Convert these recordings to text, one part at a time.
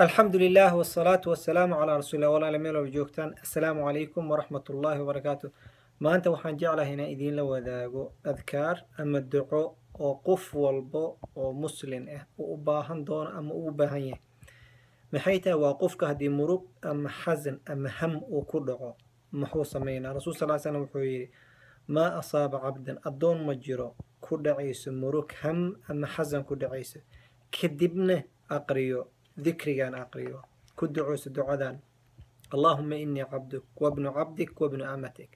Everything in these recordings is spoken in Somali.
alxamdu lilah wsalaatu wasalaamu calaa rasuulillah walaala meel walba joogtaan assalaamu calaykum waraxmat ullaahi wabarakaatu maanta waxaan jeclahay inaan idiinla wadaago adkaar ama duco oo qof walbo oo muslin ah uu u baahan doono ama uu u baahan yahay maxay tahay waa qofka haddii murug ama xasan ama ham uu ku dhaco muxuu sameynaa rasuul sal slam wuxuu yidhi maa asaaba cabdan addoon ma jiro ku dhacayso murug ham ama xasan ku dhacayso kadibna aqriyo dikrigan aqriyo ku ducooso ducadan allahuma inii cabduk wabnu cabdik wabnu amatik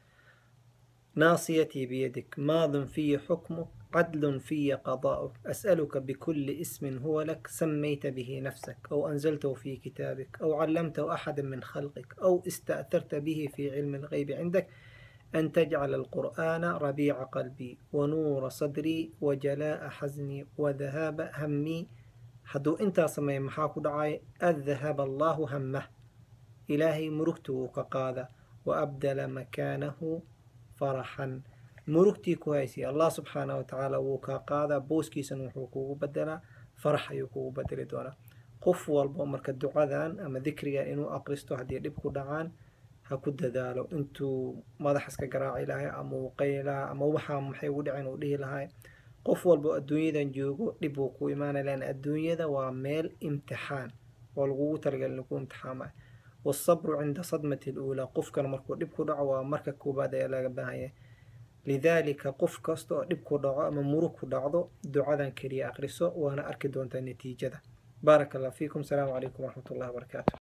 ناصيتي بيدك ماض في حكمك عدل في قضاؤك أسألك بكل اسم هو لك سميت به نفسك أو أنزلته في كتابك أو علمته أحدا من خلقك أو استأثرت به في علم الغيب عندك أن تجعل القرآن ربيع قلبي ونور صدري وجلاء حزني وذهاب همي hadduu intaa sameeya maxaa ku dhacay adhahaba allaahu hammah ilaahay murugta wuu ka qaada wa abdala makaanahu faraxan murugtii ku haysay allah subxaanah wa tacaala wuu kaa qaadaa booskiisana wuxuu kugu bedelaa farax ayuu kugu bedeli doonaa qof walbo marka ducadan ama dikrigan inuu aqristo haddii dhib ku dhacaan ha ku dadaalo intuu madax iska garaaci lahay ama uu qayli lahaa ama waxaa maxay ugu dhaceen uu dhihi lahay qof walbo adduunyadan joogo dhib uu ku imaanay lan adduunyada waa meel imtixaan oo lagugu talagalin lagu imtixaama wasabru cinda sadmati luulaa qofkan markuu dhib ku dhaco waa marka koobaad ayaa laga baahanya lidaalika qof kasta oo dhib ku dhaco ama murug ku dhacdo ducadan keliya aqriso waana arki doontaa natiijada baaraka allah fiikum asalaamu calaykum waraxmat ullahi wabarakaatu